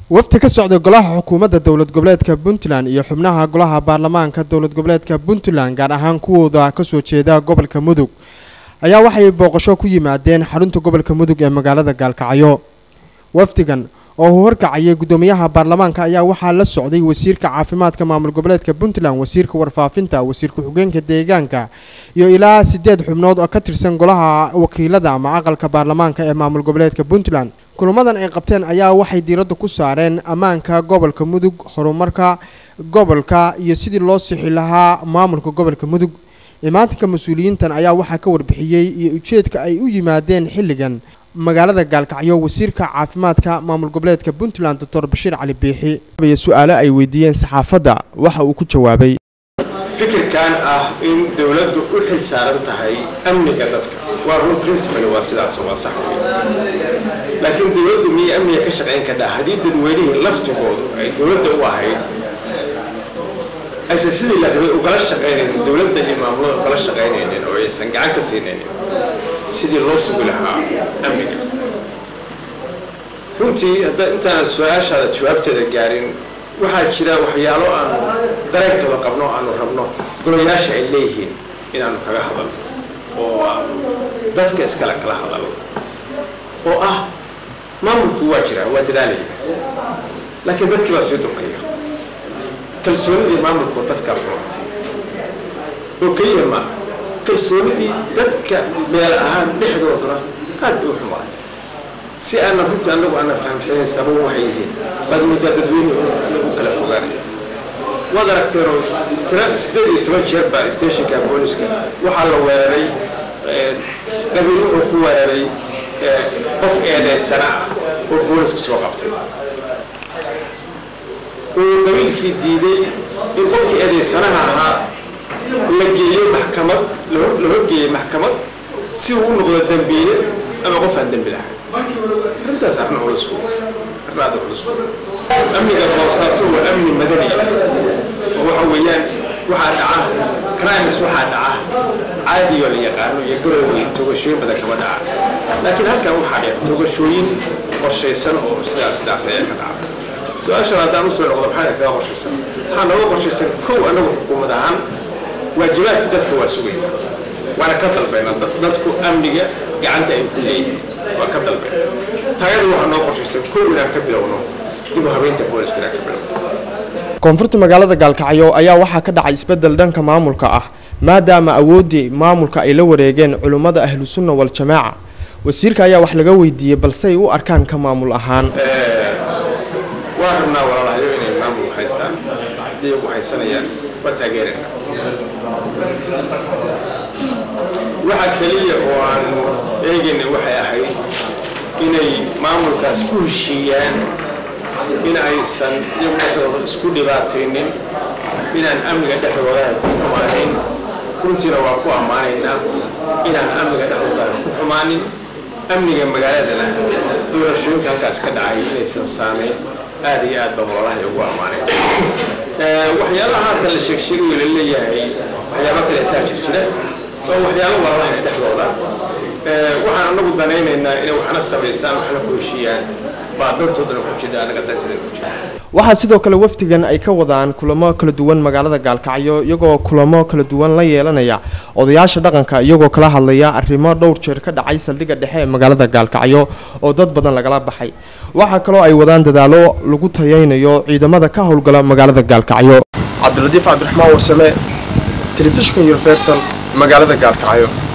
wafdi ka socda golaha xukuumadda dowlad goboleedka puntland iyo xubnaha golaha baarlamaanka dowlad goboleedka puntland gaar ahaan kuwooda kasoo jeeda gobolka mudug ayaa waxay booqasho ku yimaadeen xarunta gobolka mudug ee magaalada gaalkacyo wafdigan oo uu horkacayay guddoomiyaha baarlamaanka ayaa waxaa la socday wasiirka caafimaadka maamul goboleedka puntland wasiirka warfaafinta wasiir ku-xigeenka deegaanka iyo ilaa sideed xubnood oo ka tirsan golaha wakiilada ama aqalka baarlamaanka ee maamul goboleedka puntland kulamadan ay qabteen ayaa waxay diiradda ku saareen ammaanka gobolka mudug horumarka gobolka iyo sidii loo sixi lahaa maamulka gobolka mudug imaatinka mas-uuliyiintan ayaa waxaa ka warbixiyey iyo ujeedka ay u yimaadeen xilligan magaalada gaalkacyo wasiirka caafimaadka maamul goboleedka puntland doctor bashiir cali biixi su-aalo ay weydiiyeen saxaafadda waxa uu ku jawaabay fikirkan ah in dowladdu u xil saaran tahay amniga dadka waa run principal waa sidaas waa sax laakiin dowladdu miyay amniga ka shaqayn kadhaa haddii dadweynihii laftigoodu ay dowladda u ahayd aysan sidii la rabay ugala shaqaynaynin dowladda iyo maamulada ugala shaqaynaynin oo aysan gacan ka siinaynin sidii loo sugi lahaa amniga runtii hadda intaan su-aashaada jawaabteeda gaarin waxaa jira waxyaalo aanu dareenkooda qabno aanu rabno golayaasha ay leeyihiin inaanu kaga hadalno oo aanu dadka iskale kala hadalno oo ah maamulku waa jira waa dadaalaya laakiin dadkii baa sii durkaya kalsoonidii maamulku dadkaa xulatay oo keliya maaha kalsoonidii dadka meel ahaan dhexdooduna aad bay u xumaatay si aanan runtii anagu aanan fahamsanayn sabab waxay yihiin baad moodaa dadweyne lagu kala fogaanaya waad aragteenoo tira siddeed iyo toban jeer baa stationka booliska waxaa la weeraray qabiil wuxuu ku weeraray qof eedeysana ah oo booliska soo qabtay uu qabiilkii diiday in qofkii eedeysanaha ahaa la geeyo maxkamad la horgeeyey maxkamad si uu u noqdo dambiile ama qof aan dembi lahayn arrintaas arrin culus arrin aad culus amniga boosaaso waa amni madani oo waxa weeyaan waxaa dhaca crimes waxaa dhaca caadiyo la yaqaano iyo garowey toogashooyin badan kama dhaca laakiin halkan waxaa dheer toogashooyin qorshaysan oo sidaas sidaas ayaa ka dhaca su-aashan haddaan usoo noqdo maxaa kaga qorshaysan waxaa nooga qorshaysan kow anagu xukuumad ahaan waajibaadka dadka waa sugayna waana ka dalbayna dadku amniga gacanta ay ku leeyihiin waa ka dalbayna taagada waxaa noo qorshaysan kow inaan ka bilowno dib u habeynta booliska inaan ka bilowno koonfurta magaalada gaalkacyo ayaa waxaa ka dhacay isbeddel dhanka maamulka ah maadaama awooddii maamulka ay la wareegeen culimmada ahlu sunna wal-jamaaca wasiirka ayaa wax laga weydiiyey balsey u arkaan ka maamul ahaan waa rabnaa walaalahayo inay maamul haystaan haddii ugu haysanayaan waa taageerayna waxa keliya oo aan eegayna waxay ahayd inay maamulkaas ku heshiiyaan in aysan iyagu dhexdooda isku dhibaataynin inaan amniga dhexdooda ku xumaanin runtiina waa ku ammaanaynaa inaan amniga dhexdooda ku xumaanin amniga magaaladana doorashooyinka halkaas ka dhacay inaysan saamayn aada iyo aad baa walalahay ugu ammaanayn waxyaalaha haatan la sheegsheegayo la leeyahay waxyaaba kale taa jir jira waa waxyaalo walalahay dhexdooda waxaan anagu danaynaynaa inay waxna samaystaan waxna ku heshiiyaan baa dantoodana ku jira anaga danteeda ku jira waxaa sidoo kale wafdigan ay ka wadaan kulamo kala duwan magaalada gaalkacyo iyagoo kulamo kala duwan la yeelanaya odayaasha dhaqanka iyagoo kala hadlaya arrimo dhowr jeer ka dhacay saldhigga dhexe ee magaalada gaalkacyo oo dad badan lagala baxay waxaa kaloo ay wadaan dadaalo lagu tayaynayo ciidamada ka howlgala magaalada gaalkacyo cabdiladiif cabdiraxmaan warsame telefishinka universal magaalada gaalkacyo